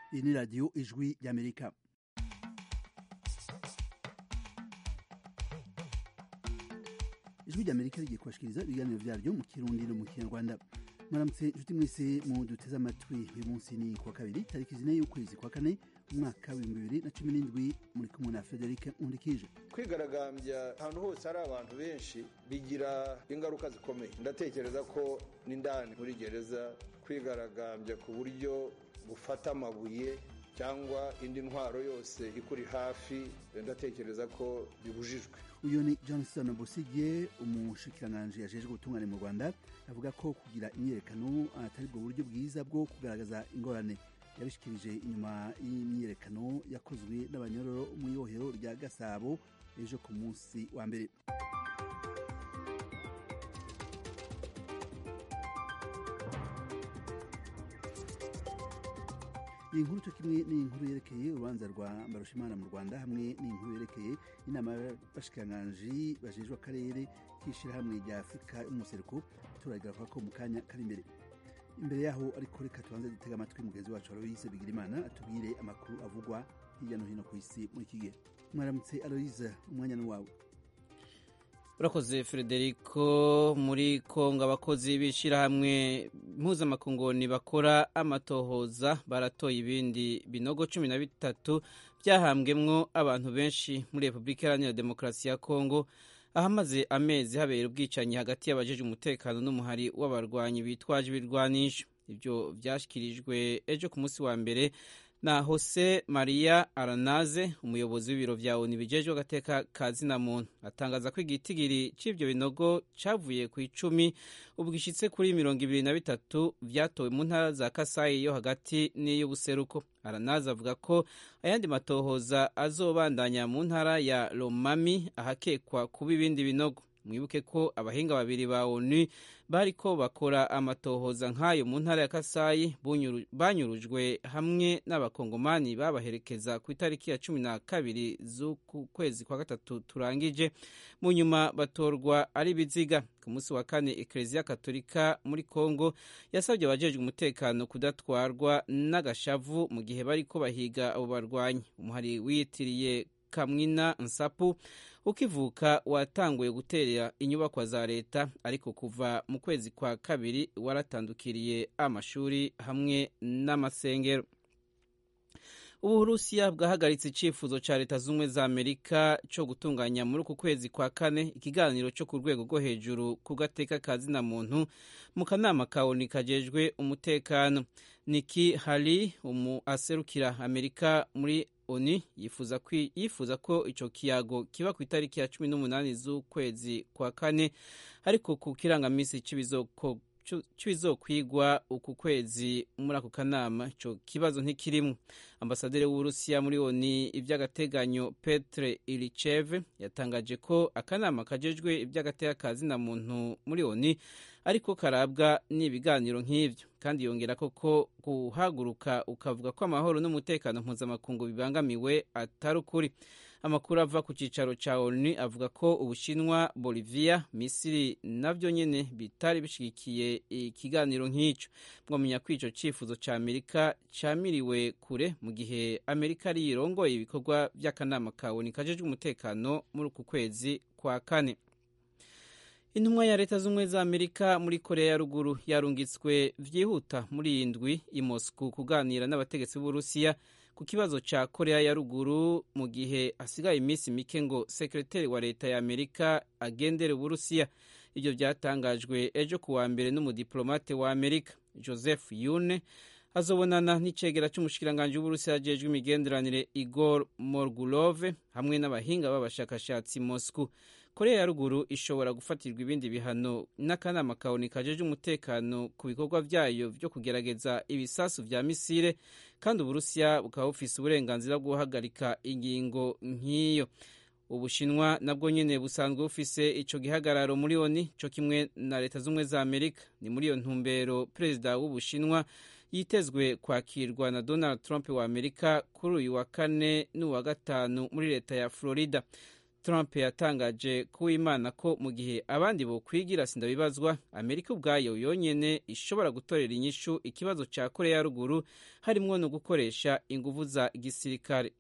iyi ni radiyo ijwi ry'amerika ijwi ry'amerika rigiye kubashikiriza ibiganiro vyaryo mu kirundi no mu kinyarwanda mwaramutse inshuti mwese mu duteze amatwi uyu munsi ni kuwa kabiri tariki zine y'ukwezi kwa kane umwaka w'ibihumbi bibiri na cumi n'indwi muri kumwe na frederic nkundikije kwigaragambya ahantu hose hari abantu benshi bigira ingaruka zikomeye ndatekereza ko n'indani muri gereza kwigaragambya ku buryo bufata amabuye cyangwa indi ntwaro yose ikuri hafi ndatekereza ko bibujijwe uyu ni johnson busige umushikiranganji yajejwe ubutungane mu rwanda avuga ko kugira imyiyerekano atari bwo buryo bwiza bwo kugaragaza ingorane yabishikirije inyuma y'imyiyerekano yakozwe n'abanyororo mu ibohero rya gasabo ejo ku munsi wa mbere iyi nkuru cyo kimwe ni inkuru yerekeye urubanza rwa mbarushimana mu rwanda hamwe n'inkuru yerekeye inama y'abashikiranganji bajejwe akarere k'ishyirahamwe rya afurika y'umuseruko turagaruka ko mu kanya kari imbere imbere yaho ariko reka tubanze dutega amatwi mugenzi wacu aloise bigirimana atubwire amakuru avugwa hirya no hino ku isi muri iki gihe mwaramutse aloise umwanya ni wawe urakoze frederico muri kongo abakozi b'ishyirahamwe mpuzamakungoni bakora amatohoza baratoye ibindi binogo cumi na bitatu byahambwemwo abantu benshi muri repubulika iharanira demokarasi ya kongo ahamaze amezi habera ubwicanyi hagati y'abajeje umutekano n'umuhari w'abarwanyi bitwaje ibirwanisho ibyo byashyikirijwe ejo ku munsi wa mbere na Jose Maria Aranaze umuyobozi w'ibiro vya ONU bijejwe agateka ka zina muntu atangaza ko igitigiri c'ivyo binogo cavuye ku icumi ubwo gishitse kuri mirongo ibiri na bitatu vyatowe mu ntara za Kasai yo hagati n'iy'ubuseruko Aranaze avuga ko ayandi matohoza azobandanya mu ntara ya Lomami ahakekwa kuba ibindi binogo mwibuke ko abahinga babiri ba onu bariko bakora amatohoza nk'ayo mu ntara ya kasayi banyurujwe hamwe n'abakongomani babaherekeza ku itariki ya cumi na kabiri z'uku kwezi kwa gatatu turangije mu nyuma batorwa ari biziga ku munsi wa kane ekereziya katolika muri kongo yasabye abajejwe umutekano kudatwarwa n'agashavu mu gihe bariko bahiga abo barwanyi umuhari wiyitiriye kamwina nsapu ukivuka watanguye gutera inyubakwa za leta ariko kuva mu kwezi kwa kabiri waratandukiriye amashuri hamwe n'amasengero uburusiya bwahagaritse icyifuzo cya leta z'ubumwe za amerika cyo gutunganya muri uku kwezi kwa kane ikiganiro cyo ku rwego rwo hejuru ku gateka ka zina muntu mu kanama ka oni kajejwe umutekano niki hari umu aserukira amerika muri oni yifuza yifuza ko icyo kiyago kiba ku itariki ya cumi n'umunani z'ukwezi kwa kane ariko ku kirangamisi cy'ibizokwigwa uku kwezi muri ako kanama icyo kibazo ntikirimo ambasaderi w'uburusiya muri oni iby'agateganyo petre ilicheve yatangaje ko akanama kajejwe iby'agateka ka zina muntu muri oni ariko karabwa n'ibiganiro nk'ibyo kandi yongera ko ko guhaguruka ukavuga ko amahoro n'umutekano mpuzamakungu bibangamiwe atari ukuri amakuru ava ku cyicaro cya onu avuga ko ubushinwa bolivia misiri nabyo nyine bitari bishyigikiye ikiganiro nk'icyo mwamenya ko icyo cyifuzo cya amerika cyamiriwe kure mu gihe amerika ari yirongoye ibikorwa by'akanama ka onu kajejwe umutekano muri uku kwezi kwa kane intumwa ya leta z'ubumwe za amerika muri korea ya ruguru yarungitswe byihuta muri iyi ndwi i moscow kuganira n'abategetsi b'uburusiya ku kibazo cya korea ya ruguru mu gihe hasigaye iminsi mike ngo sekreteri wa leta ya amerika agendere uburusiya ibyo byatangajwe ejo ku wa mbere n'umudiplomate wa amerika joseph yune azobonana n'icegera cy'umushikiranganji w'uburusiya ajejwe imigenderanire igor morgulove hamwe n'abahinga b'abashakashatsi moscow korea ya ruguru ishobora gufatirwa ibindi bihano n'akanama kaboni kajeje umutekano ku bikorwa byayo byo kugerageza ibisasu vya misile kandi uburusiya bukaba bufise uburenganzira bwo guhagarika ingingo nk'iyo ubushinwa nabwo nyine busanzwe bufise ico gihagararo muri oni co kimwe na leta z'ubumwe za amerika ni muri iyo ntumbero perezida w'ubushinwa yitezwe kwakirwa na donald trump wa amerika kuri uyu wa kane n'uwa gatanu muri leta ya florida trump yatangaje kuwimana ko mu gihe abandi bokwigira sindabibazwa amerika ubwayo yonyene ishobora gutorera inyishu ikibazo ca korea ya ruguru harimwo no gukoresha inguvu za gisirikare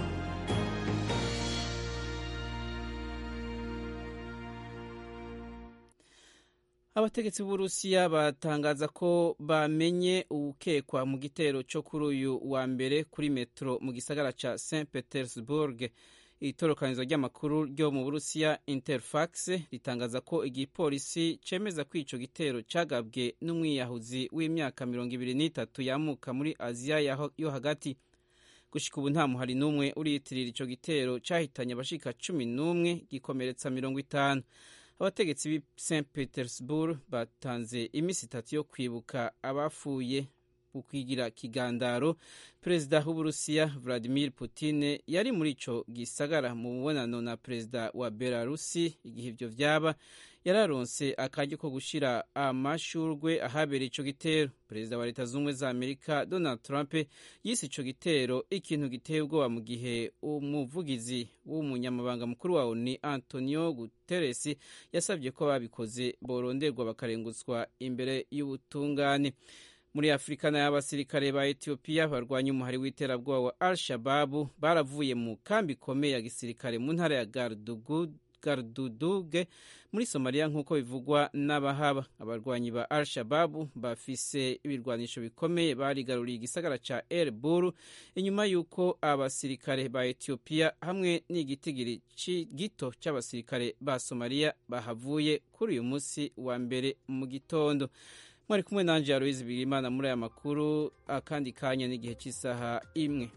abategetsi b'uburusiya batangaza ko bamenye uwukekwa mu gitero cyo kuri uyu wa mbere kuri metro mu gisagara ca st petersburg itorokanizo ry'amakuru ryo mu burusiya interfax ritangaza ko igipolisi cemeza ko ico gitero cagabwe n'umwiyahuzi w'imyaka mirongo ibiri n'itatu yamuka muri aziya yo hagati gushika ubu nta muhari n'umwe uriyitirira ico gitero cahitanye abashika cumi n'umwe gikomeretsa mirongo itanu abategetsi b'i st petersburg batanze iminsi itatu yo kwibuka abafuye kwigira kigandaro perezida w'uburusiya vladimir putin yari muri ico gisagara mu mubonano na perezida wa belarusi igihe ivyo vyaba yararonse akaryo ko gushira amashurwe ahabereye ico gitero perezida wa leta z'ubumwe za amerika donald trump yise ico gitero ikintu giteye ubwoba mu gihe umuvugizi w'umunyamabanga mukuru wa oni antonio guterres yasabye ko babikoze boronderwa bakarengutswa imbere y'ubutungane muri afurika nayo abasirikare ba etiyopiya barwanya umuhari w'iterabwoba wa al shababu baravuye mu kambi ikomeye ya gisirikare mu ntara ya garduduge muri somaliya nk'uko bivugwa n'abahaba abarwanyi ba al shababu bafise ibirwanisho bikomeye barigaruriye igisagara ca el buru inyuma y'uko abasirikare ba etiyopiya hamwe n'igitigiri gito c'abasirikare ba somaliya bahavuye kuri uyu munsi wa mbere mu gitondo mwari kumwe nanje Aloise Bigirimana muri aya makuru akandi kanya n'igihe cy'isaha imwe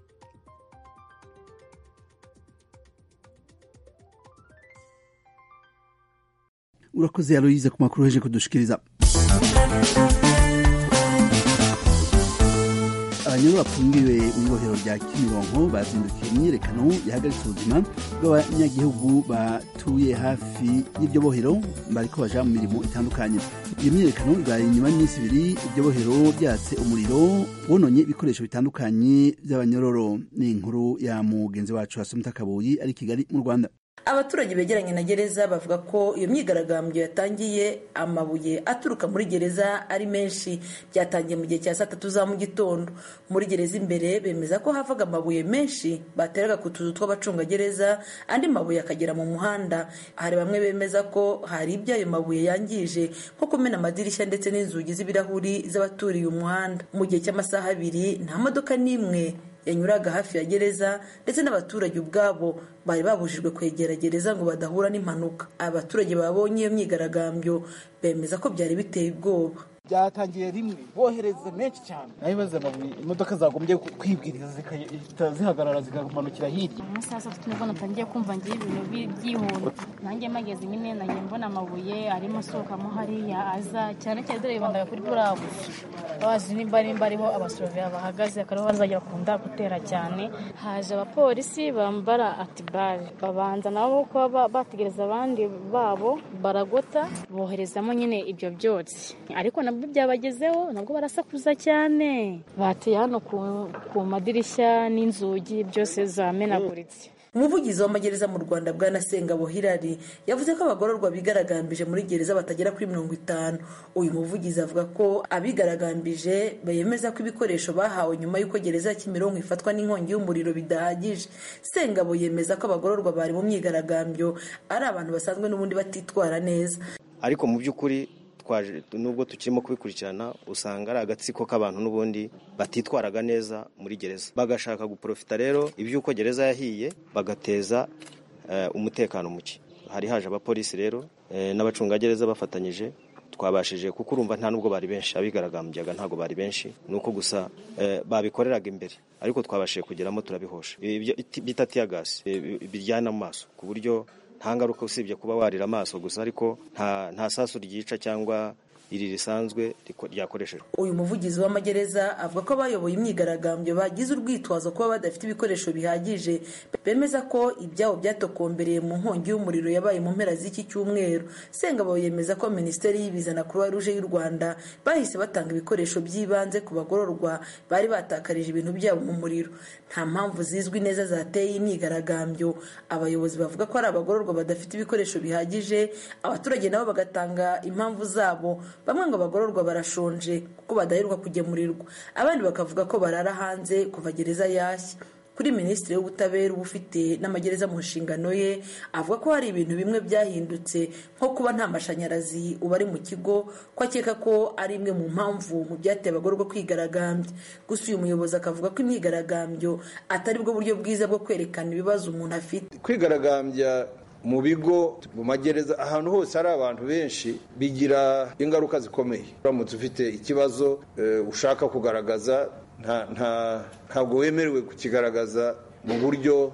urakoze Aloise ku makuru heje kudushikiriza abanyuru bafungiwe mu ibohero rya kimironko bazindukiye imyiyerekano yahagaritse ubuzima bw'abanyagihugu batuye hafi y'iryo bohero bariko baja mu mirimo itandukanye iyo myiyerekano ibaye inyuma y'iminsi ibiri iryo bohero ryatse umuriro wononye ibikoresho bitandukanye by'abanyororo ni inkuru ya mugenzi wacu Asumta Kabuyi ari Kigali mu Rwanda abaturage begeranye na gereza bavuga ko iyo myigaragambyo yatangiye amabuye aturuka muri gereza ari menshi byatangiye mu gihe cya saa tatu za mu gitondo muri gereza imbere bemeza ko havaga amabuye menshi bateraga ku tuzu tw'abacungagereza andi mabuye akagera mu muhanda hari bamwe bemeza ko hari ibyo ayo mabuye yangije nko kumena amadirishya ndetse n'inzugi z'ibirahuri z'abaturiye umuhanda mu gihe cy'amasaha abiri nta modoka n'imwe yanyuraga hafi ya gereza ndetse n'abaturage ubwabo bari babujijwe kwegera gereza ngo badahura n'impanuka abaturage babonye iyo myigaragambyo bemeza ko byari biteye ubwoba byatangiye rimwe bohereza menshi cyane naho ibibazo amabuye imodoka zagombye kwibwiriza zihagarara zikamanukira hirya amasaha saa tatu nibwo natangiye kumva ngiye ibintu byihuta nanjye mageze nyine nanjye mbona amabuye arimo asohokamo hariya aza cyane cyane dore bibandaga kuri buriya bufi bazi nimba nimba ariho abasoroveya bahagaze akariho bazajya bakunda gutera cyane haje abapolisi bambara atibare babanza nabo kuba bategereza abandi babo baragota boherezamo nyine ibyo byotsi ariko nabwo byabagezeho nabwo barasakuza cyane bateye hano ku madirishya n'inzugi byose zamenaguritse umuvugizi w'amagereza mu rwanda bwana sengabo hirari yavuze ko abagororwa bigaragambije muri gereza batagera kuri mirongo itanu uyu muvugizi avuga ko abigaragambije bemeza ko ibikoresho bahawe nyuma y'uko gereza ya kimironko ifatwa n'inkongi y'umuriro bidahagije sengabo yemeza ko abagororwa bari mu myigaragambyo ari abantu basanzwe n'ubundi batitwara neza ariko mu by'ukuri nubwo tukirimo kubikurikirana usanga ari agatsiko k'abantu n'ubundi batitwaraga neza muri gereza bagashaka guprofita rero iby'uko gereza yahiye bagateza umutekano muke hari haje abapolisi rero n'abacungagereza bafatanyije twabashije kuko urumva nta nubwo bari benshi abigaragambyaga ntabwo bari benshi ni uko gusa babikoreraga imbere ariko twabashije kugeramo turabihosha bita tiyagasi biryana amaso ku buryo nta ngaruka usibye kuba warira amaso gusa ariko nta sasu ryica cyangwa iri risanzwe ryakoreshejwe uyu muvugizi w'amagereza avuga ko abayoboye imyigaragambyo bagize urwitwazo kuba badafite ibikoresho bihagije bemeza ko ibyabo byatokombereye mu nkongi y'umuriro yabaye mu mpera z'iki cyumweru sengabo yemeza ko minisiteri y'ibiza na croix rouge y'u rwanda bahise batanga ibikoresho by'ibanze ku bagororwa bari batakarije ibintu byabo mu muriro nta mpamvu zizwi neza zateye imyigaragambyo abayobozi bavuga ko ari abagororwa badafite ibikoresho bihagije abaturage nabo bagatanga impamvu zabo bamwe ngo abagororwa barashonje kuko badaheruka kugemurirwa abandi bakavuga ko barara hanze kuva gereza yashya kuri minisitiri w'ubutabera uba ufite n'amagereza mu nshingano ye avuga ko hari ibintu bimwe byahindutse nko kuba nta mashanyarazi uba ari mu kigo ko akeka ko ari imwe mu mpamvu mu byateye abagororwa kwigaragambya gusa uyu muyobozi akavuga ko imyigaragambyo atari bwo buryo bwiza bwo kwerekana ibibazo umuntu afite kwigaragambya mu bigo mu magereza ahantu hose hari abantu benshi bigira ingaruka zikomeye uramutse ufite ikibazo ushaka kugaragaza ntabwo wemerewe kukigaragaza mu buryo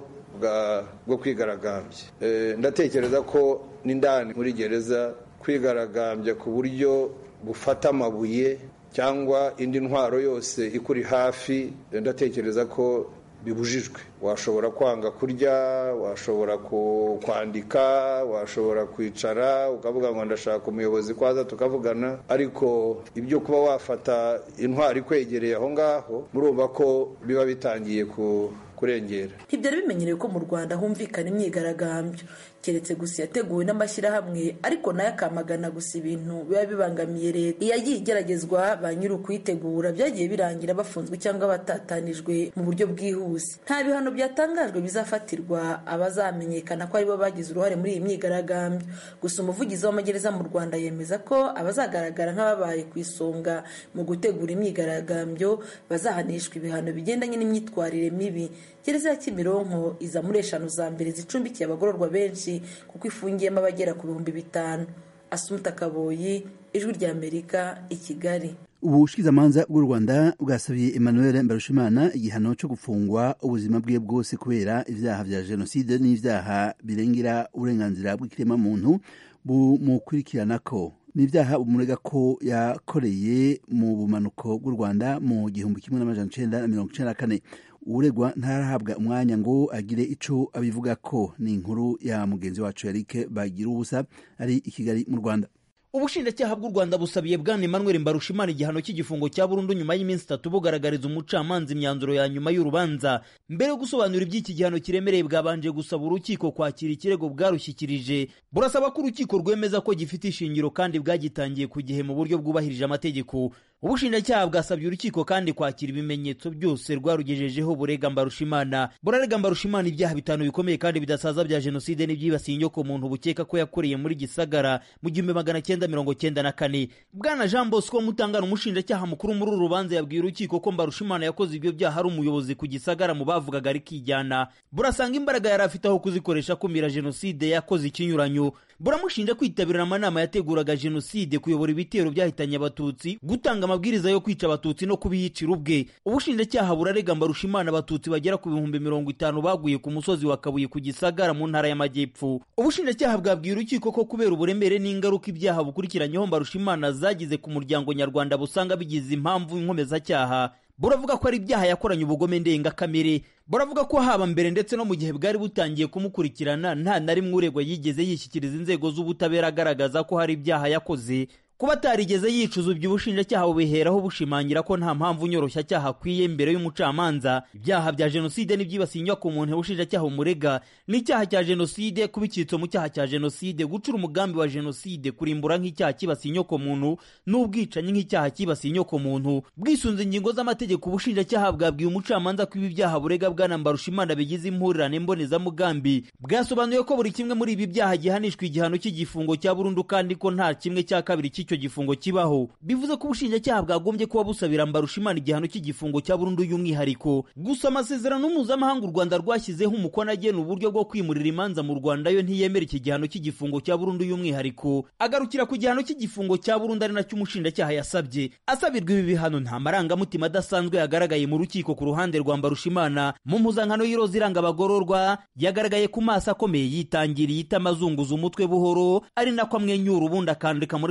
bwo kwigaragambya ndatekereza ko n'indani muri gereza kwigaragambya ku buryo gufata amabuye cyangwa indi ntwaro yose ikuri hafi ndatekereza ko bibujijwe washobora kwanga kurya washobora kwandika washobora kwicara ukavuga ngo ndashaka umuyobozi ko aza tukavugana ariko ibyo kuba wafata intwari ikwegereye aho ngaho murumva ko biba bitangiye kurengera ntibyari bimenyerewe ko mu rwanda humvikana imyigaragambyo keretse gusa yateguwe n'amashyirahamwe ariko nayo akamagana gusa ibintu biba bibangamiye leta iyo yagiye igeragezwa ba nyiri ukuyitegura byagiye birangira bafunzwe cyangwa batatanijwe mu buryo bwihuse nta bihano byatangajwe bizafatirwa abazamenyekana ko aribo bagize uruhare muri iyi myigaragambyo gusa umuvugizi w'amagereza mu rwanda yemeza ko abazagaragara nk'ababaye ku isonga mu gutegura imyigaragambyo bazahanishwa ibihano bigendanye n'imyitwarire mibi gereza ya kimironko iza muri eshanu za mbere zicumbikiye abagororwa benshi kuko ifungiyemo abagera ku bihumbi bitanu asumuta kaboyi ijwi rya amerika i kigali ubushikizamanza bw'u rwanda bwasabiye emmanuel mbarushimana igihano cyo gufungwa ubuzima bwe bwose kubera ibyaha bya jenoside n'ibyaha birengera uburenganzira bw'ikiremwamuntu bumukurikirana ko n'ibyaha bumurega ko yakoreye mu bumanuko bw'u rwanda mu gihumbi kimwe n'amajana icenda na mirongo icenda na kane uregwa ntarahabwa umwanya ngo agire ico abivuga ko ni inkuru ya mugenzi wacu yarike bagira ubusa ari i kigali mu rwanda ubushinjacyaha bw'u rwanda busabiye bwana emmanuel mbarushimana igihano cy'igifungo cya burundu nyuma y'iminsi itatu bugaragariza umucamanza imyanzuro ya nyuma y'urubanza mbere yo gusobanura iby'iki gihano kiremereye bwabanje gusaba urukiko kwakira ikirego bwarushyikirije burasaba ko urukiko rwemeza ko gifite ishingiro kandi bwagitangiye ku gihe mu buryo bwubahirije amategeko ubushinjacyaha bwasabye urukiko kandi kwakira ibimenyetso byose rwarugejejeho burega mbarushimana burarega mbarushimana ibyaha bitanu bikomeye kandi bidasaza bya jenoside n'ibyibasiye inyoko muntu bukeka ko yakoreye muri gisagara mu gihumbi magana cyenda mirongo cyenda na kane bwana jean bosco mutangana umushinjacyaha mukuru muri uru rubanza yabwiye urukiko ko mbarushimana yakoze ibyo byaha ari umuyobozi ku gisagara mu bavugaga rikijyana burasanga imbaraga yari afite aho kuzikoresha akumira jenoside yakoze ikinyuranyo buramushinja kwitabira amanama yateguraga jenoside kuyobora ibitero byahitanye abatutsi gutanga amabwiriza yo kwica abatutsi no kubiyicira ubwe ubushinjacyaha burarega mbarushimana abatutsi bagera ku bihumbi mirongo itanu baguye ku musozi wa kabuye ku gisagara mu ntara y'amajyepfo ubushinjacyaha bwabwiye urukiko ko kubera uburemere n'ingaruka ibyaha bukurikiranyeho mbarushimana zagize ku muryango nyarwanda busanga bigize impamvu inkomezacyaha buravuga ko ari ibyaha yakoranye ubugome ndengakamere buravuga ko haba mbere ndetse no mu gihe bwari butangiye kumukurikirana nta na rimwe uregwa yigeze yishyikiriza inzego z'ubutabera agaragaza ko hari ibyaha yakoze kuba atarigeze yicuza ibyo ubushinjacyaha bubiheraho bushimangira ko nta mpamvu nyoroshyacyaha akwiye imbere y'umucamanza ibyaha bya jenoside n'ibyibasiye inyubako muntu ubushinjacyaha bumurega n'icyaha cya jenoside kuba icyitso mu cyaha cya jenoside gucura umugambi wa jenoside kurimbura nk'icyaha kibasiye inyoko muntu n'ubwicanyi nk'icyaha kibasiye inyoko muntu bwisunze ingingo z'amategeko ubushinjacyaha bwabwiye umucamanza ko ibi byaha burega bwana mbarushimana bigize impurirane mbonezamugambi bwasobanuye ko buri kimwe muri ibi byaha gihanishwa igihano cy'igifungo cya burundu kandi ko nta kimwe cya kabiri icyo gifungo kibaho bivuze ko ubushinjacyaha bwagombye kuba busabira mbarushimana igihano cy'igifungo cya burundu y'umwihariko gusa amasezerano mpuzamahanga u rwanda rwashyizeho umukono agena uburyo bwo kwimurira imanza mu rwanda yo ntiyemera iki gihano cy'igifungo cya burundu y'umwihariko agarukira ku gihano cy'igifungo cya burundu ari nacyo umushinjacyaha yasabye asabirwa ibi bihano nta marangamutima adasanzwe yagaragaye mu rukiko ku ruhande rwa mbarushimana mu mpuzankano y'iroza iranga abagororwa yagaragaye ku maso akomeye yitangiriye itamazunguza umutwe buhoro ari nako amwenyura ubundi akandika muri mudasobwa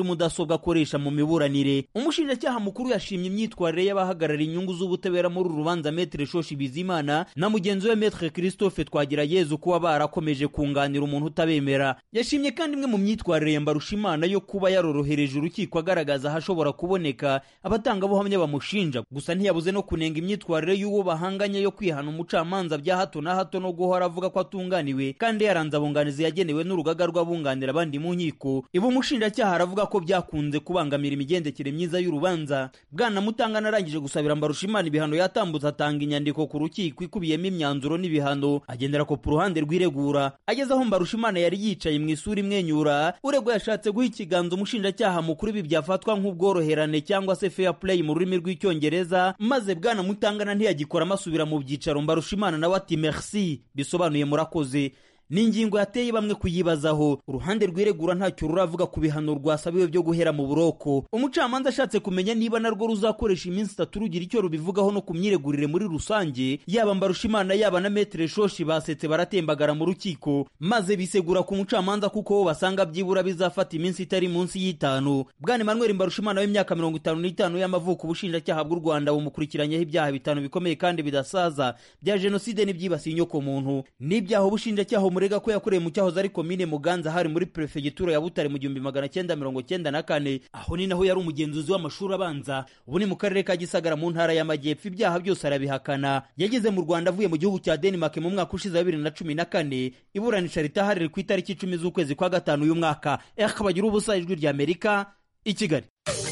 mudasobwa akoresha mu miburanire umushinjacyaha mukuru yashimye imyitwarire y'abahagarariye inyungu z'ubutabera muri uru rubanza metre shoshi bizimana na mugenzi we metre christophe twagirayezu kuba barakomeje kunganira umuntu utabemera yashimye kandi imwe mu myitwarire ya mbarushimana yo kuba yarorohereje urukiko agaragaza ahashobora kuboneka abatangabuhamya bamushinja gusa ntiyabuze no kunenga imyitwarire y'uwo bahanganye yo kwihana umucamanza bya hato na hato no guhora avuga ko atunganiwe kandi yaranze abunganizi yagenewe n'urugaga rw'abunganira abandi mu nkiko ibi umushinjacyaha aravuga ko byakunze kubangamira imigendekere myiza y'urubanza bwana mutangana arangije gusabira mbarushimana ibihano yatambutse atanga inyandiko ku rukiko ikubiyemo imyanzuro n'ibihano agendera ko ku ruhande rw'iregura ageze aho mbarushimana yari yicaye mu isura imwenyura uregwa yashatse guha ikiganza umushinjacyaha mukuru ibi byafatwa nk'ubworoherane cyangwa se fair play mu rurimi rw'icyongereza maze bwana mutangana ntiyagikora amasubira mu byicaro mbarushimana nawe ati merci bisobanuye murakoze ni ingingo yateye bamwe kuyibazaho uruhande rw'iregura ntacyo ruravuga ku bihano rwasabiwe byo guhera mu buroko umucamanza ashatse kumenya niba narwo ruzakoresha iminsi itatu rugira icyo rubivugaho no ku myiregurire muri rusange yaba mbarushimana yaba na metere shoshi basetse baratembagara mu rukiko maze bisegura ku mucamanza kuko bo basanga byibura bizafata iminsi itari munsi y'itanu bwana emmanuel mbarushimana w'imyaka mirongo itanu n'itanu y'amavuko ubushinjacyaha bw'u rwanda bumukurikiranyeho ibyaha bitanu bikomeye kandi bidasaza bya jenoside n'ibyibasiye inyokomuntu n'ibyaha ubushinjacyaha umurega ko yakoreye mu cyahoze ari komine muganza hari muri perefegitura ya butare mu gihumbi magana cyenda mirongo cyenda na kane aho ni naho yari umugenzuzi w'amashuri abanza ubu ni mu karere ka gisagara mu ntara y'amajyepfo ibyaha byose arabihakana yageze mu rwanda avuye mu gihugu cya denmark mu mwaka ushize wa bibiri na cumi na kane iburanisha ritaharire ku itariki icumi z'ukwezi kwa gatanu uyu mwaka bagira ubusa ijwi rya amerika i kigali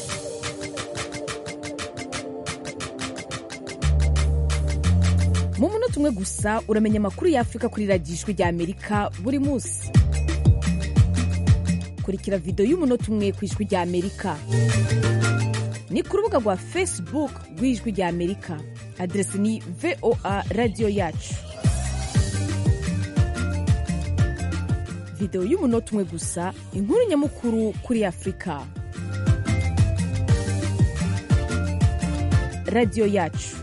mu munota umwe gusa uramenya amakuru y'afurika kuri radiyo ijwi rya amerika buri munsi kurikira videwo y'umunota umwe ku ijwi rya amerika ni ku rubuga rwa facebook rw'ijwi rya amerika aderesi ni voa radiyo yacu videwo y'umunota umwe gusa inkuru nyamukuru kuri afurika radiyo yacu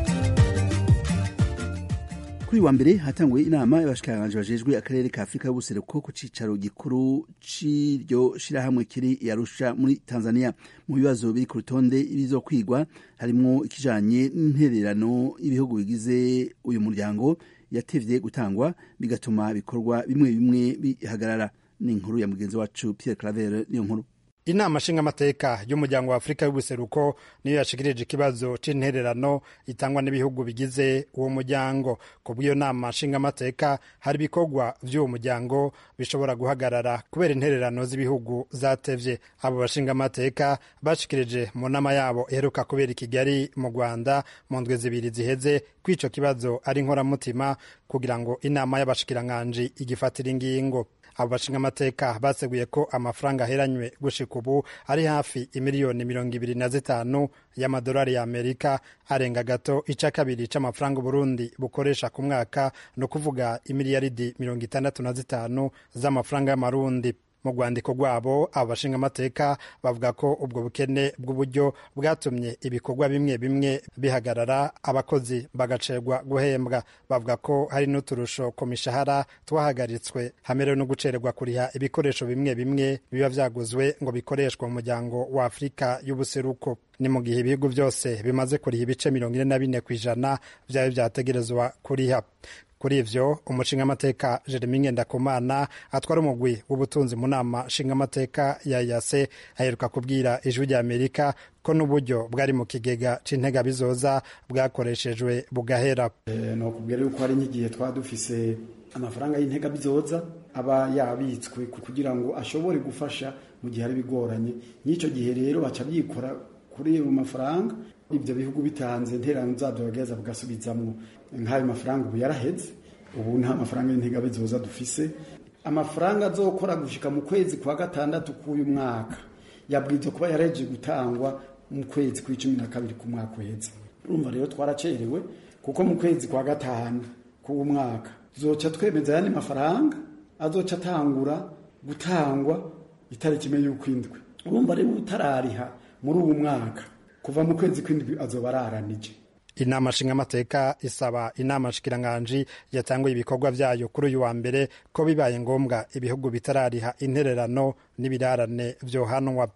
kuri wa mbere hatanguwe inama y'abashikiranganje bajejwe akarere ka afurika y'ubuseruko ku cicaro gikuru c'iryo shirahamwe kiri yarusha muri tanzania mu bibazo biri ku rutonde ibizokwigwa harimwo ikijanye n'intererano y'ibihugu bigize uyu muryango yatevye gutangwa bigatuma bikorwa bimwe bimwe bihagarara ni inkuru ya mugenzi wacu pierre claver niyo nkuru inama nshingamateka y'umuryango wa afurika y'ubuseruko niyo yashikirije ikibazo c'intererano itangwa n'ibihugu bigize uwo muryango ku bw'iyo nama nshingamateka hari ibikorwa vy'uwo muryango bishobora guhagarara kubera intererano z'ibihugu zatevye abo bashingamateka bashikirije mu nama yabo iheruka kubera i kigali mu rwanda mu ndwi zibiri ziheze ko ico kibazo ari inkoramutima kugira ngo inama y'abashikiranganji igifatira ingingo abo bashingamateka baseguye ko amafaranga aheranywe gushika ubu ari hafi imiliyoni mirongo ibiri na zitanu y'amadolari y'amerika arenga gato ica kabiri c'amafaranga uburundi bukoresha ku mwaka ni ukuvuga imiliyaridi mirongo itandatu na zitanu z'amafaranga y'amarundi mu rwandiko rwabo abo bashingamateka bavuga ko ubwo bukene bw'uburyo bwatumye ibikorwa bimwe bimwe bihagarara abakozi bagacerwa guhembwa bavuga ko hari n'uturusho ku mishahara twahagaritswe hamerewe no gucererwa kuriha ibikoresho bimwe bimwe biba vyaguzwe ngo bikoreshwe mu muryango wa afurika y'ubuseruko ni mu gihe ibihugu byose bimaze kuriha ibice mirongo ine na bine ku ijana vyaba vyategerezwa kuriha kuri ivyo umushingamateka jeremi ngendakumana atwara umugwi w'ubutunzi mu nama nshingamateka ya yase aheruka kubwira ijwi rya amerika ko n'uburyo bwari mu kigega c'intega bizoza bwakoreshejwe bugahera ni ukubwira yuko hari nk'igihe twaba dufise amafaranga y'intega bizoza aba yabitswe kugira ngo ashobore gufasha mu gihe ari bigoranye n'icyo gihe rero baca byikora kuri ayo mafaranga ibyo bihugu bitanze interano zabyo bagaheza bagasubizamo nk'ayo mafaranga ubu yaraheze ubu nta mafaranga y'intega bizoza dufise amafaranga azokora gushika mu kwezi kwa gatandatu k'uyu mwaka yabwirizwa kuba yareje gutangwa mu kwezi kw'icumi na kabiri ku mwaka uheze urumva rero twaracerewe kuko mu kwezi kwa gatanu k'uwo mwaka tuzoca twemeza ayandi mafaranga azoca atangura gutangwa itariki imwe y'ukwindwi urumva rero utarariha muri uwo mwaka kuva mu kwezi kw'indwi azoba araranije inama nshingamateka isaba inama nshikiranganji yatanguye ibikorwa vyayo kuri uyu wa mbere ko bibaye ngombwa ibihugu bitarariha intererano n'ibirarane vyohanwa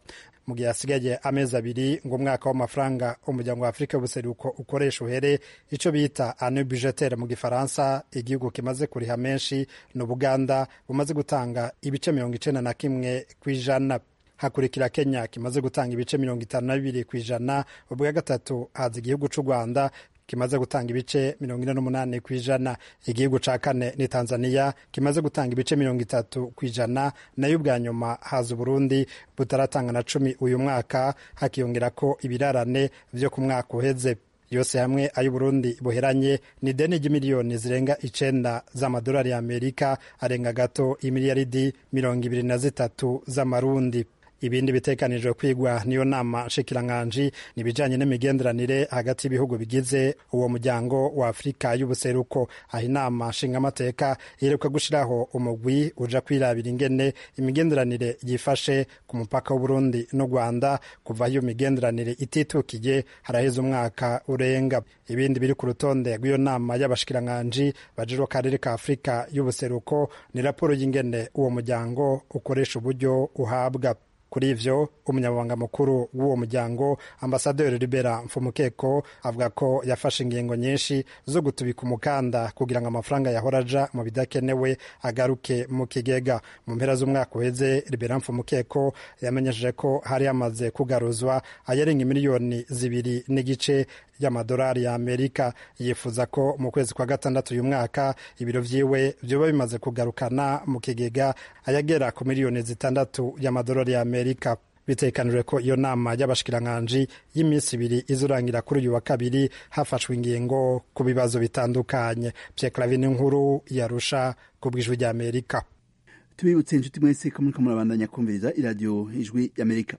mu gihe hasigaye amezi abiri ngo umwaka w'amafaranga umuryango wa afurika y'ubuseruko ukoresha uhere icyo bita ane budgetaire mu gifaransa igihugu kimaze kuriha menshi ni ubuganda bumaze gutanga ibice mirongo icenda na kimwe ku ijana hakurikira kenya kimaze gutanga ibice mirongo itanu na bibiri ku ijana ubwa gatatu haza igihugu cy'u rwanda kimaze gutanga ibice mirongo ine n'umunani ku ijana igihugu ca kane ni tanzania kimaze gutanga ibice mirongo itatu ku ijana nayo ubwa nyuma haza uburundi butaratanga na cumi uyu mwaka hakiyongera ko ibirarane vyo ku mwaka uheze yose hamwe ay'uburundi buheranye ni deni ry'imiliyoni zirenga icenda z'amadolari y'amerika arenga gato imiliyaridi mirongo ibiri na zitatu z'amarundi ibindi bitekanijwe kwigwa niyo nama nshikiranganji ni ibijanye n'imigenderanire hagati y'ibihugu bigize uwo muryango wa afurika y'ubuseruko aho inama nshingamateka iheruka gushiraho umugwi uja kwirabira ingene imigenderanire yifashe ku mupaka w'uburundi n'u rwanda kuva aho iyo migenderanire ititukiye haraheze umwaka urenga ibindi biri ku rutonde rw'iyo nama y'abashikiranganji bajejwe akarere ka afurika y'ubuseruko ni raporo y'ingene uwo muryango ukoresha uburyo uhabwa kuri ivyo umunyamabanga mukuru w'uwo muryango ambasaderi libera mfumukeko avuga ko yafashe ingingo nyinshi zo gutubika umukanda kugira ngo amafaranga yahora aja mu bidakenewe agaruke mu kigega mu mpera z'umwaka uheze libera mfumukeko yamenyesheje ko hari hamaze kugaruzwa ayarenga miliyoni zibiri n'igice y'amadolari ya amerika yifuza ko mu kwezi kwa gatandatu uyu mwaka ibiro vyiwe vyoba bimaze kugarukana mu kigega ayagera ku miliyoni zitandatu y'amadolari ya amerika bitekanijwe ko iyo nama y'abashikiranganji y'iminsi ibiri izurangira kuri uyu wa kabiri hafashwe ingingo ku bibazo bitandukanye Pierre Clavin inkuru yarusha ku bw'ijwi rya amerika tubibutse inshuti mwese ko muriko murabandanya kumviriza iradiyo ijwi y'amerika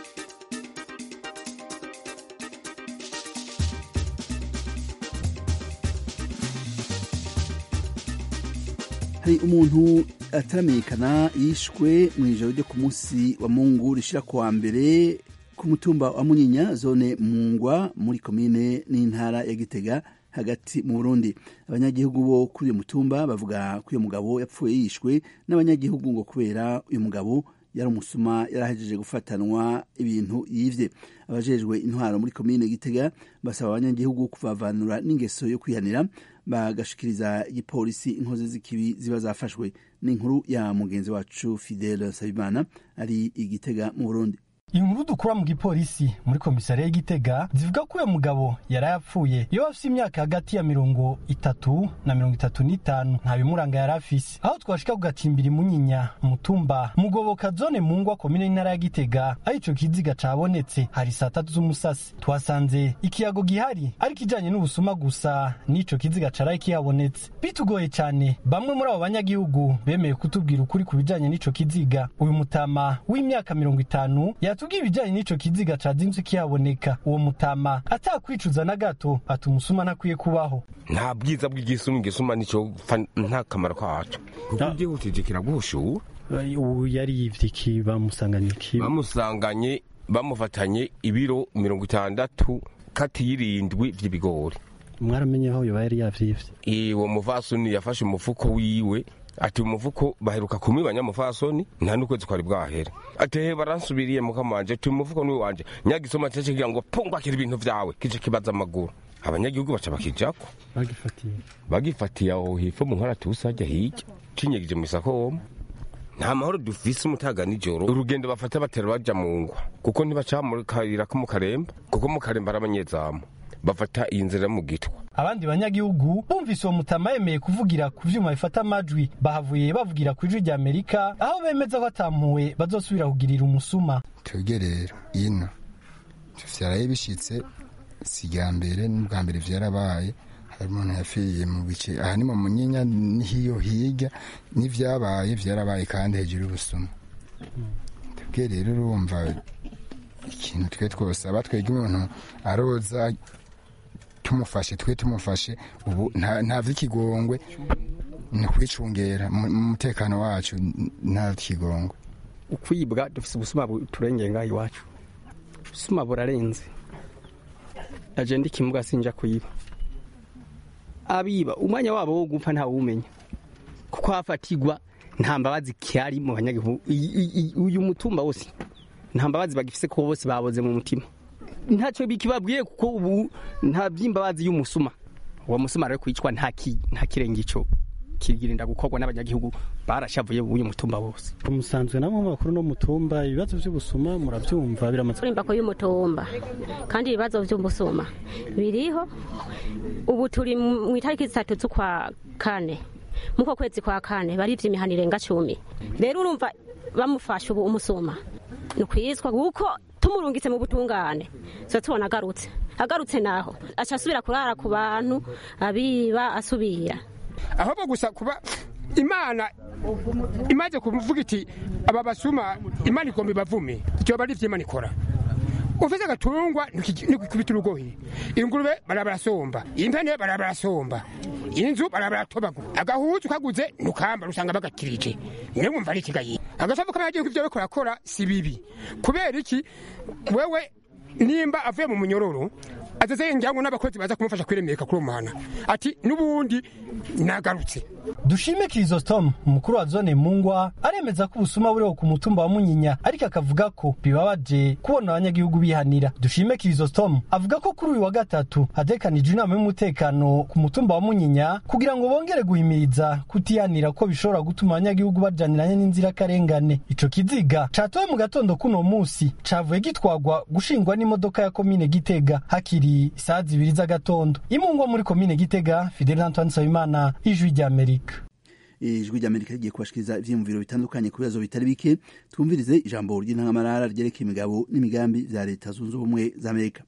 hari umuntu ataramenyekana yishwe mu ijoro ryo ku munsi wa mungu rishira ku wa mbere ku mutumba wa munyinya zone mungwa muri komine n'intara ya gitega hagati mu burundi abanyagihugu bo kuri uyu mutumba bavuga ko uyu mugabo yapfuye yishwe n'abanyagihugu ngo kubera uyu mugabo yari umusuma yarahejeje gufatanwa ibintu yivye abajejwe intwaro muri komine gitega basaba abanyagihugu kuvavanura n'ingeso yo kwihanira bagashikiriza igipolisi inkozi z'ikibi ziba zafashwe n'inkuru ya mugenzi wacu fidele nsabimana ari igitega mu burundi inkuru dukura mu gipolisi muri komisariya y'igitega zivuga ko uyu mugabo yari yapfuye iyo afite imyaka hagati ya mirongo itatu na mirongo itatu n'itanu nta bimuranga yari afise aho twashika ku gacimbiri munyinya mutumba mugoboka zone mu ngwa komine y'intara ya gitega aho ico kiziga cabonetse hari saa tatu z'umusasi twasanze ikiyago gihari ariko ijanye n'ubusuma gusa n'ico kiziga caraye kihabonetse bitugoye cane bamwe muri abo banyagihugu bemeye kutubwira ukuri ku bijanye n'ico kiziga uyu mutama w'imyaka mirongo itanu yatubwiye ibijyanye n'ico kiziga cazinze kihaboneka uwo mutama atakwicuza na gato ati umusuma ntakwiye kubaho nta bwiza bw'igisuma igisuma nicyo nta kamaro kacu kuko byihutije kiragushura ubu yari yivye iki bamusanganye iki bamusanganye bamufatanye ibiro mirongo itandatu kati y'irindwi vy'ibigori mwaramenye aho yoba yari yavyivye uwo muvasoni yafashe umufuko wiwe ati umufuko baheruka kumwiba nyamufasoni nta n'ukwezi kwari bwahera ati he baransubiriye mukamanje ati umufuko ni wanje nyagisoma cece kugira ngo pungwakira ibintu vyawe kije kibaza amaguru abanyagihugu baca bakijako bagifatiye bagifatiye aho hepfo mu nkora tusajya hirya cinyegije mu isakoma nta mahoro dufise umutaga nijoro urugendo bafata batera baja mu ngwa kuko ntibaca mu kayira ko mu karemba kuko mu karemba ari abanyezamu bafata iyi nzira mu gitwa abandi banyagihugu bumvise uwo mutama yemeye kuvugira ku vyuma bifata amajwi bahavuye bavugira ku ijwi rya amerika aho bemeza ko atampuwe bazosubira kugirira umusuma twebwe rero ino vyaraye bishitse si rya mbere n'ubwa mbere vyarabaye hari umuntu yapfiriye mu bice aha ni mu munyinya nihiyo hirya n'ivyabaye vyarabaye kandi hejuru y'ubusuma twebwe rero urumva ikintu twe twosaba twebwe umuntu aroza tumufashe twe tumufashe ubu nta vy'ikigongwe ni kwicungera mu mutekano wacu nta vy'ikigongwe ukwibwa dufise ubusuma turengeye ngaho iwacu ubusuma burarenze aje ndi kimuga sinja kuyiba abiba umwanya wabo wo gupfa ntawumenya kuko hafatigwa nta mbabazi kihari mu banyagihugu uyu mutumba wose nta mbabazi bagifise ko bose baboze mu mutima ntacyo bikibabwiye kuko ubu nta by'imbabazi y'umusuma uwo musuma rero kwicwa nta kirenge ico kigirinda gukorwa n'abanyagihugu barashavuye uyu mutumba wose umusanzwe namwe makuru no mutumba ibibazo by'ubusuma murabyumva biramaze kurimba ko y'umutumba kandi ibibazo by'ubusuma biriho ubu turi mu itariki zitatu z'ukwa kane muko kwezi kwa kane barivye imihana irenga cumi rero urumva bamufashe ubu umusuma ni ukwizwa kuko tumurungitse mu butungane tuba tubona agarutse agarutse naho aca asubira kurara ku bantu abiba asubira ahubwo gusa kuba imana imaze kuvuga iti aba basuma imana igomba ibavume icyo bari imana ikora ufite agatungwa ntikikubita urugohi ingurube barabarasomba impene barabarasomba inzu barabaratobagura agahuzu kaguze ntukamba usanga bagakirije niwe wumva ari ikigayi agasavu k'abanyagihugu ibyo bariko barakora si bibi kubera iki wewe nimba avuye mu munyororo azaze njyango n'abakozi baza kumufasha kwiremeka kuri umuhana ati n'ubundi nagarutse dushime kirisostom umukuru wa zone mungwa aremeza ko ubusuma buriho ku mutumba wa munyinya ariko akavuga ko bibabaje kubona abanyagihugu bihanira dushime kirisostom avuga ko kuri uyu wa gatatu hatekanijwe inama y'umutekano ku mutumba wa munyinya kugira ngo bongere guhimiriza kutihanira ko bishobora gutuma abanyagihugu bajaniranye n'inzirakarengane ico kiziga catowe mu gatondo kuno musi cavuye gitwagwa gushingwa n'imodoka ya komine gitega hakiri isaha zibiri z'agatondo imungwa muri komine gitega fidel antoine nsabimana ijwi ry'amerika ijwi ry'amerika rigiye kubashikiriza ivyiyumviro bitandukanye ku bibazo bitari bike twumvirize ijambo ry'intangamarara ryerekeye imigabo n'imigambi vya leta zunze ubumwe za amerika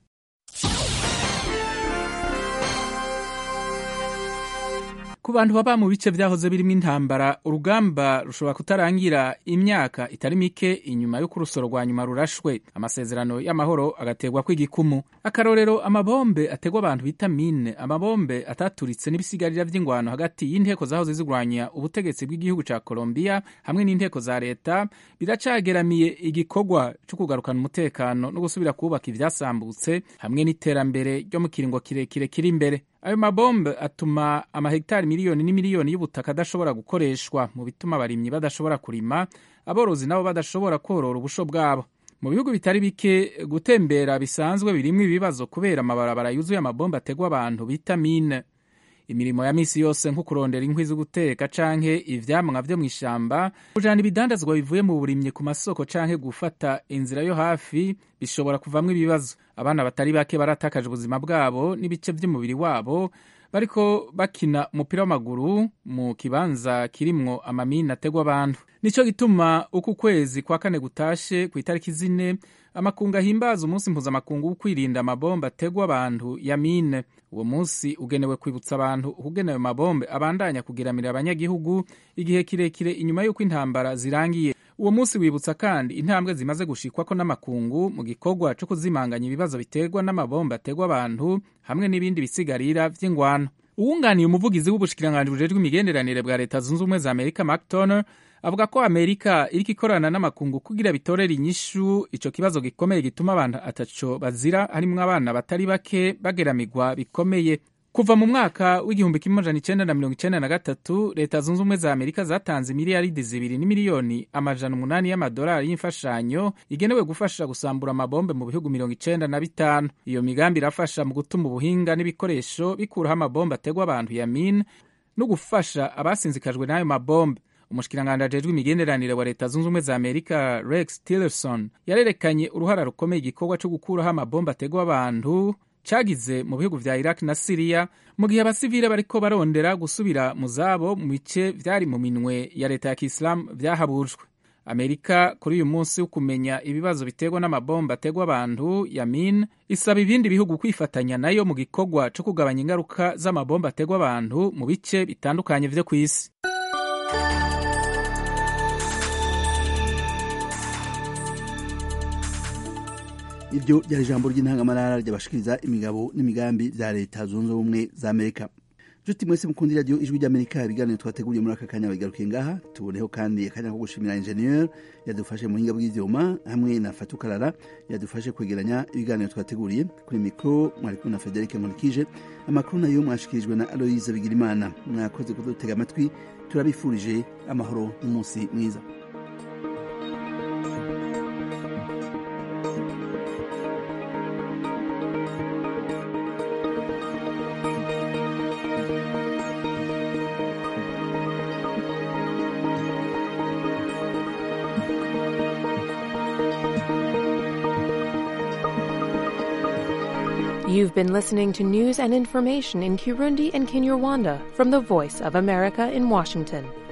ku bantu baba mu bice vyahoze birimo intambara urugamba rushobora kutarangira imyaka itari mike inyuma y'uko urusoro rwa nyuma rurashwe amasezerano y'amahoro agategwa kw'igikumu akarorero amabombe ategwa abantu bita mine amabombe ataturitse n'ibisigarira vy'ingwano hagati y'inteko zahoze zigwanya ubutegetsi bw'igihugu ca Colombia hamwe n'inteko za leta biracageramiye igikorwa co kugarukana umutekano no gusubira kubaka ivyasambutse hamwe n'iterambere ryo mu kiringo kirekire kiri imbere ayo mabombe atuma amahegitari miliyoni n'imiliyoni y'ubutaka adashobora gukoreshwa mu bituma abarimyi badashobora kurima aborozi nabo badashobora korora ubusho bwabo mu bihugu bitari bike gutembera bisanzwe birimwo ibibazo kubera amabarabara yuzuye amabombe ategwa abantu bita mine imirimo ya misi yose nko kurondera inkwi zo guteka canke ivyamwa vyo mw'ishamba kujana ibidandazwa bivuye mu burimyi ku masoko canke gufata inzira yo hafi bishobora kuvamwo ibibazo abana batari bake baratakaje ubuzima bwabo n'ibice vy'umubiri wabo bariko bakina umupira w'amaguru mu kibanza kirimwo amamine ategwa abantu nico gituma uku kwezi kwa kane gutashe ku itariki zine amakungu ahimbaza umunsi mpuzamakungu wo kwirinda amabombe ategwa abantu ya mine uwo munsi ugenewe kwibutsa abantu ukugena ayo mabombe abandanya kugiramira abanyagihugu igihe kirekire inyuma y'uko intambara zirangiye uwo munsi wibutsa kandi intambwe zimaze gushikwako n'amakungu mu gikorwa co kuzimanganya ibibazo biterwa n'amabombe ategwa abantu hamwe n'ibindi bisigarira vy'ingwano uwunganiye umuvugizi w'ubushikiranganji bujejwe imigenderanire bwa leta zunze ubumwe za amerika mark turner avuga ko amerika iriko ikorana n'amakungu kugira bitorere inyishu ico kibazo gikomeye gituma abantu ataco bazira harimwo abana batari bake bageramirwa bikomeye kuva mu mwaka w'igihumbi kimwe amajana icenda na mirongo icenda na gatatu leta zunze ubumwe za amerika zatanze miliyaridi zibiri n'imiliyoni amajana umunani y'amadolari y'imfashanyo igenewe gufasha gusambura amabombe mu bihugu mirongo icenda na bitanu iyo migambi irafasha mu gutuma ubuhinga n'ibikoresho bikuraho amabombe ategwa abantu ya mine no gufasha abasinzikajwe n'ayo mabombe umushikiranganji ajejwe imigenderanire wa leta zunze ubumwe za amerika rex tillerson yarerekanye uruhara rukomeye igikorwa co gukuraho amabombe ategwa abantu cagize mu bihugu vya iraq na siriya mu gihe abasivile bariko barondera gusubira mu zabo mu bice vyari mu minwe ya leta ya kisilamu vyahabujwe amerika kuri uyu munsi wo kumenya ibibazo biterwa n'amabomba ategwa abantu ya min isaba ibindi bihugu kwifatanya nayo mu gikorwa co kugabanya ingaruka z'amabomba ategwa abantu mu bice bitandukanye vyo kw'isi iryo ryari ijambo ry'intangamarara ryabashikiriza imigabo n'imigambi vya leta zunze ubumwe za amerika nshuti mwese mukunda iradiyo ijwi ry'amerika ibiganiro twateguriye muri aka kanya bigarukiye ngaha tuboneho kandi akanya ko gushimira injeniyeri yadufashe mu buhinga bw'ivyuma hamwe na fatukarara yadufashe kwegeranya ibiganiro twateguriye kuri mikoro mwari kumwe na federike nkurikije amakuru nayo mwashikirijwe na aloyize bigirimana mwakoze kudutega amatwi turabifurije amahoro n'umunsi mwiza You've been listening to news and information in Kirundi and Kinyarwanda from the Voice of America in Washington.